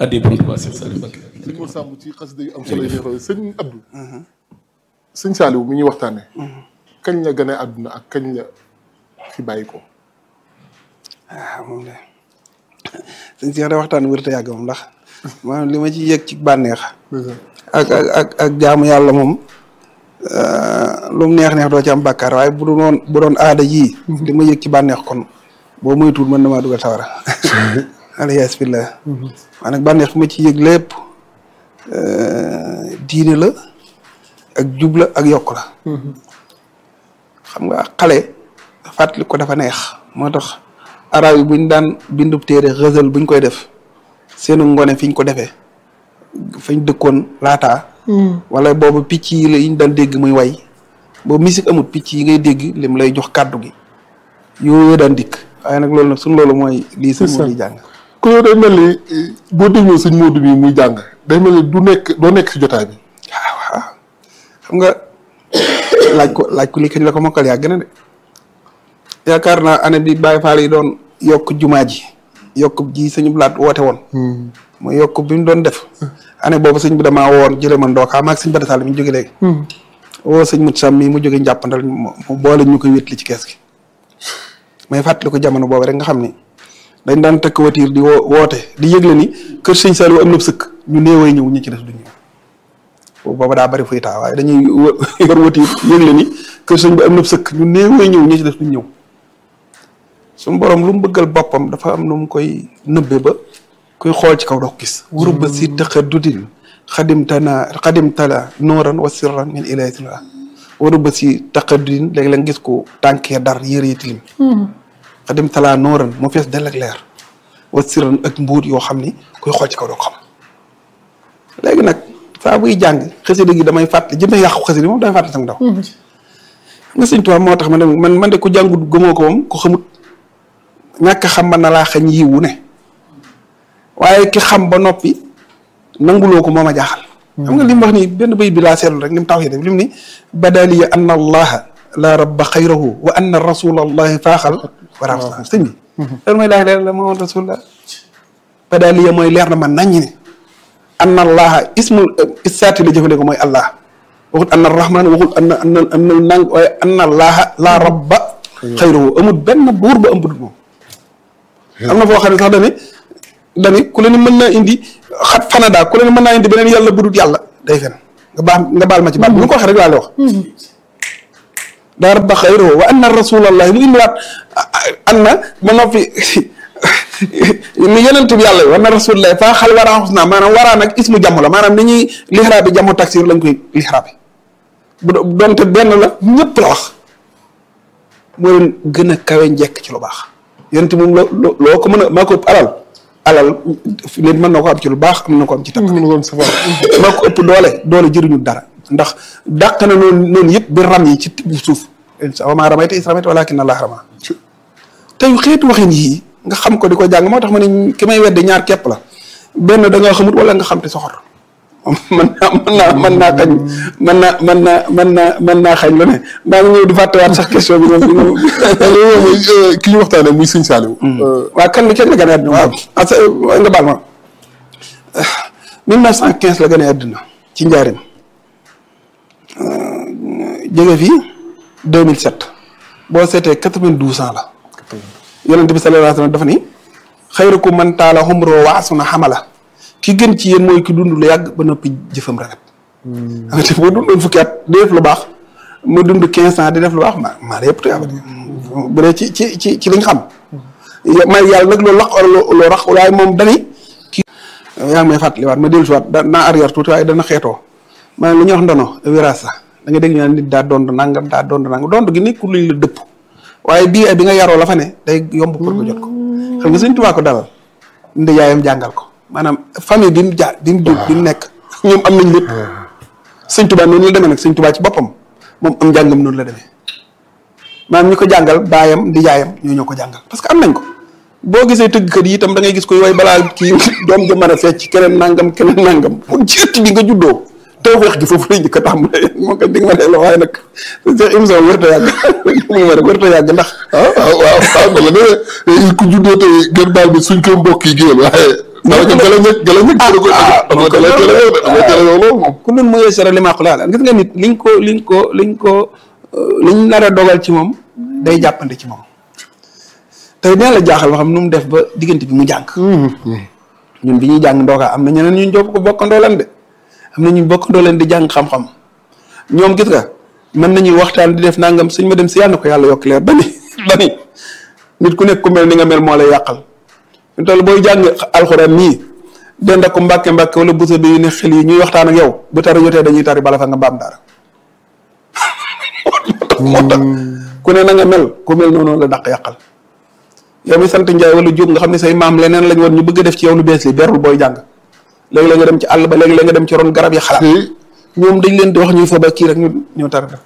addi borom Tuubaa Seex Saaliw Mbakke sëñ Mor Samb ci xasida yu am solo yi nga xam sëñ Abdou sëñ Saaliw mi ñuy waxtaane kañ la gane àdduna ak kañ la fi bàyyi ko ah moom de sëñ Cheikh da waxtaan wër te yàgg moom ndax maanaam li ma ci yëg ci bànneex ak ak ak ak jaamu yàlla moom lu mu neex neex doo ci am bàkkaar waaye bu doon bu doon aada yii li ma yëg ci bànneex kon boo moytuwul mën na maa dugal sawara alias billah waaye nag bànneex bi ma ci yëg lépp diine la ak jub la ak yokk la xam nga xale fàttali ko dafa neex moo tax arab yi buñ daan bindub téere xësal buñ koy def seenu ngone fiñ ko defee fañ dëkkoon laataa wala boobu picc yi la yiñ daan dégg muy way boobu musique amut picc yi ngay dégg lim lay jox kàddu gi yooyu daan dikk waaye nag loolu nag suñ loolu mooy lii sëñ moo di jàng ku yow day mel ni boo dégloo sëñ Modou bi muy jàng day mel ni du nekk doo nekk si jotaay bi waaw waaw xam nga laaj ko laaj ko lii kañ la ko mokkal yaa gën a de yaakaar naa année bi Baye Fall yi doon yokk jumaa ji yokk ji sëñ Blaat woote woon mooy yokk bi mu doon def année boobu sëñ bi damaa woon jële man ndookaa maag sëñ Bada Sall mi ñu jóge léegi woo sëñ Mut Sam mi mu jóge njàppandal mu boole ñu koy wétli ci kees gi may fàttali ko jamono boobu rek nga xam ni dañ daan tëkk watiir di woo woote di yëgle ni kër sëñ Saliou am na sëkk ñu néeway ñëw ñu ci des du ñëw booba daa bari fuy taa waaye dañuy yor watiir yëgle ni kër sëñ bi am na sëkk ñu néeway ñëw ñu ci des du ñëw suñu borom lu mu bëggal boppam dafa am nu mu koy nëbbe ba kuy xool ci kaw doo ko gis wuru ba si tëqa dudin xadimtana xadimtala nooran wa sirran min ilahitillah waru ba si tëqa dudin léegi la gis ko tànkee dar yére yi tilim xadimtala nooran mu fees del ak leer wa sirran ak mbuut yoo xam ni kuy xool ci kaw doo ko xam léegi nag saa buy jàng xasida gi damay fàttali jëmee yàqu xasida moom damay fàttali sama ndaw nga sëñ Tuubaa moo tax ma ne man man de ku jàngut gëmoo ko moom ku xamut ñàkk xam man na laa xañ yiwu ne waaye ki xam ba noppi nanguloo ko moo ma jaaxal xam nga li mu wax ni benn bay bi laa seetlu rek li mu taw yi def li mu ni badaliya anna allaha la rabba xayrahu wa anna rasulallahi faaxal wara sëñ bi loolu mooy laa leer la moo rasulullah badaliya mooy leer na ma naññi ne anna allaha ismul isaati la jëfandikoo mooy allah waxut anna rahman waxut anna anna anna nang waaye anna allaha la rabba xayrahu amul benn buur ba am budul moom am na foo xam ne sax dane dani ku leen mën naa indi xat fanadaa ku leen mën naa indi beneen yàlla budut yàlla day fen nga baax nga baal ma ci baat bu ñu ko waxee rek laa lay wax daa rabba xayrahu wa anna rasulallahi mu indiwaat anna ba noppi ni yonent bi yàlla yi wa anna rasulallahi faa xal waraa xus naa maanaam waraa nag ismu jàmm la maanaam ni ñuy lixraa bi jàmmu taksir lañ koy lixraa bi bu doonte benn la ñëpp la wax moo leen gën a kawe njekk ci lu baax yonent moom loo loo ko mën a maa ko ëpp alal alal nit mën na ko am ci lu baax am na ko am ci tapp maa ko ëpp doole doole jëriñu dara ndax dàq na noonu noonu yëpp bi ram yi ci tibb suuf wa maa ramayta iz ramayta walaakinna Allaaha ramaa tey xeetu waxin yii nga xam ko di ko jàng moo tax ma ne ki may wedde ñaar képp la benn da nga xamut wala nga xam te soxor mën naa mën naa mën naa xañ mën naa mën naa mën naa mën naa xañ lu ne maa ngi ñëw di fàttewaat sax question bi moom ki ñu waxtaanee muy sëñ Saliou waaw kan la kenn la gën a àdduna waaw nga baal ma mille neuf cent quinze la gën a àdduna ci njaarim jóge fii deux mille sept boo seetee quatre-vingt-douze ans la yonent bi sallallahu alayhi wa sallam dafa ni xayrukum man taala umruhu wa hasuna amala ki gën ci yéen mooy ki dund lu yàgg ba noppi jëfam rafet. nga te boo dundoon fukki at di def lu baax mu dund quinze ans di def lu baax ma maa la yëpp tuyaaba bu dee ci ci ci ci liñ xam. may yàlla nag loolu lax loo rax waaye moom dani kii yaa ngi may fàttaliwaat ma dellusiwaat da naa arrière tuuti waaye dana xeetoo ma lu ñuy wax ndono wiraasa da nga dégg ñu naan nit daa doon nangam daa doon nangam doon gi nekkul luñ la dëpp waaye bii bi nga yaroo la fa ne day yomb pour nga jot ko xam nga suñ tubaa ko dalal ndi yaayam jàngal ko maanaam famille bi mu jaar bi mu jur bi mu nekk ñoom am nañ lépp sëñ tubaa noonu la demee nag sëñ tubaa ci boppam moom am njàngam noonu la demee maanaam ñi ko jàngal baayam di yaayam ñoo ñoo ko jàngal parce que am nañ ko boo gisee tëggkat yi itam da ngay gis koy way balaa kii doom ja mën a fecc keneen nangam keneen nangam pour ci ëtt bi nga juddoo tawfeex gi foofu lay njëkk a tàmbalee moo ko dig ma dee la waaye nag seen émission wërta yàgg mu ma rek wërta yàgg ndax waaw waaw waaw dama ne ku juddoo tey gën baal bi suñ ko mbokk yi géwél waaye dama ci gala ñëg gala ñëg dama koy dama gala gala yow de dama gala yow loolu moom ku nun mu yësara li maa ko laal gis nga nit liñ ko liñ ko liñ ko liñ nar a dogal ci moom day jàppante ci moom tey dina la jaaxal ba xam nu mu def ba diggante bi mu jàng ñun bi ñuy jàng ndookaa am na ñeneen ñu jóg ko bokkandoo leen de am na ñu bokkandoo leen di jàng xam-xam ñoom gis nga mën nañuy waxtaan di def nangam suñ ma dem si yàlla na ko yàlla yokk leer ba ni ba ni nit ku nekk ku mel ni nga mel moo lay yàqal ñu toll booy jàng alxuraan nii dend ak ko mbàkke mbàkke wala busa bi yu ne xel yi ñuy waxtaan ak yow bu tari jotee dañuy tari bala fa nga baam dara moo tax ku ne na nga mel ku mel noonu la dàq yàqal yow mi sant Njaay wala Jóob nga xam ne say maam leneen lañ woon ñu bëgg a def ci yow lu bees li berul booy jàng léegi la nga dem ci àll ba léegi la nga dem ci ron garab yi xalaat ñoom dañ leen di wax ñuy fa ba kii rek ñu ñëw tari def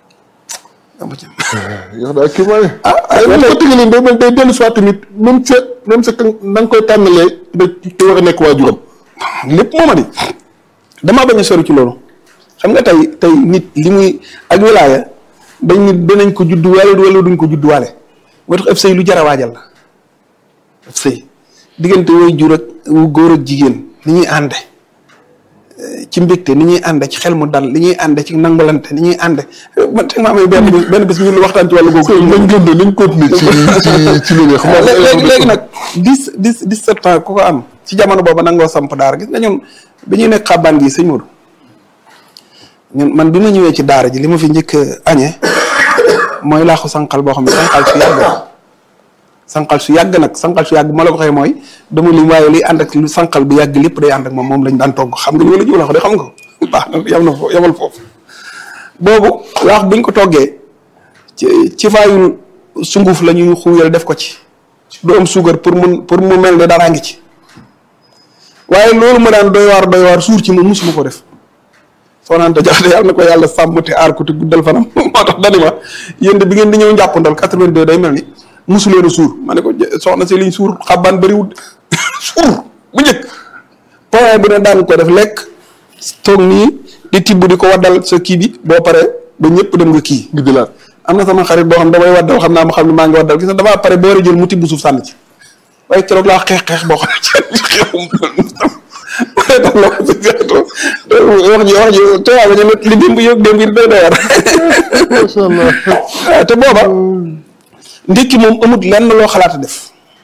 amu ci yow daal kii mooy ah ay bu ko tëgalee day mel day dellu soit tamit même sa même sa na nga koy tànnalee da ci war a nekk waajuram lépp mooma di damaa bañ a sori ci loolu xam nga tey tey nit li muy ak wilaaya dañ nit dinañ ko judduwaale wala duñ ko judduwaale moo tax ëpp sëy lu jar a waajal la ëpp sëy diggante woy jur ak wu góor ak jigéen ni ñuy ànde ci mbégte ni ñuy ànde ci xel mu dal li ñuy ànde ci nangalante ni ñuy ànde man teg maa may benn bis benn bis ñu waxtaan ci wàllu googu nañ gën de nañ continuer ci ci ci loolu xam nga léegi léegi nag dix dix dix sept ans ku ko am ci jamono boobu nangoo samp daara gis nga ñun bi ñuy nekk xabaan gi sëñ Modou ñun man bi ma ñëwee ci daara ji li ma fi njëkk añee mooy laaxu sànqal boo xam ne sànqal su yàgg sànqal su yàgg nag sànqal su yàgg ma la ko xëy mooy dama lim waaye liy ànd ak lu sànqal bu yàgg lépp day ànd ak moom moom lañ daan togg xam nga li ma la jiw la ko de xam nga ko baax na yam na foofu yamal foofu boobu laax buñ ko toggee ci ci faayul sunguf la ñuy xuuyal def ko ci du am suukar pour mun pour mu mel ne daraa ngi ci waaye loolu ma daan doy waar doy waar suur ci moom musuma ko def soo naan jaxate yàlla na ko yàlla sàmm te aar ko te guddal fanam moo tax dani ma yéen de bi ngeen di ñëw njàppandal 82 day mel ni musu leen a suur ma ne ko soxna si liñ suur xabaan bëriwul suur bu njëkk point bu ne daan ko def lekk toog nii di tibb di ko waddal sa kii bi boo paree ba ñëpp dem nga kii ngi jëlaat am na sama xarit boo xam damay waddal xam naa ma xam ne maa ngi waddal gis nga damaa pare boo war a jël mu tibb suuf sànni ci waaye keroog laa xeex xeex boo xam ne ci xeexum waaye tax la ko si gàtto wax ji wax ji tubaab ba ñu ne li démb yëg démb yi doy doy war macha allah te booba ndékki moom amut lenn loo xalaat a def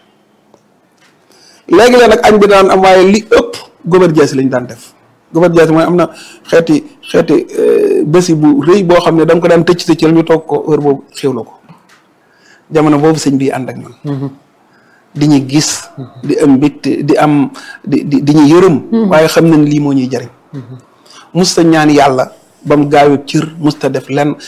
léegi la nag añ bi daan am waaye li ëpp gobar jaasi lañ daan def gobar jaasi mooy am na xeeti xeeti bési bu rëy boo xam ne da nga ko daan tëcc tëccal ñu toog ko heure boobu xéwla ko jamono boobu sëñ bi ànd ak ñun di ñu gis di am mbégte di am di di di ñu yërëm waaye xam nañ lii moo ñuy jariñ musta ñaan yàlla ba mu gaayu cër musta def lenn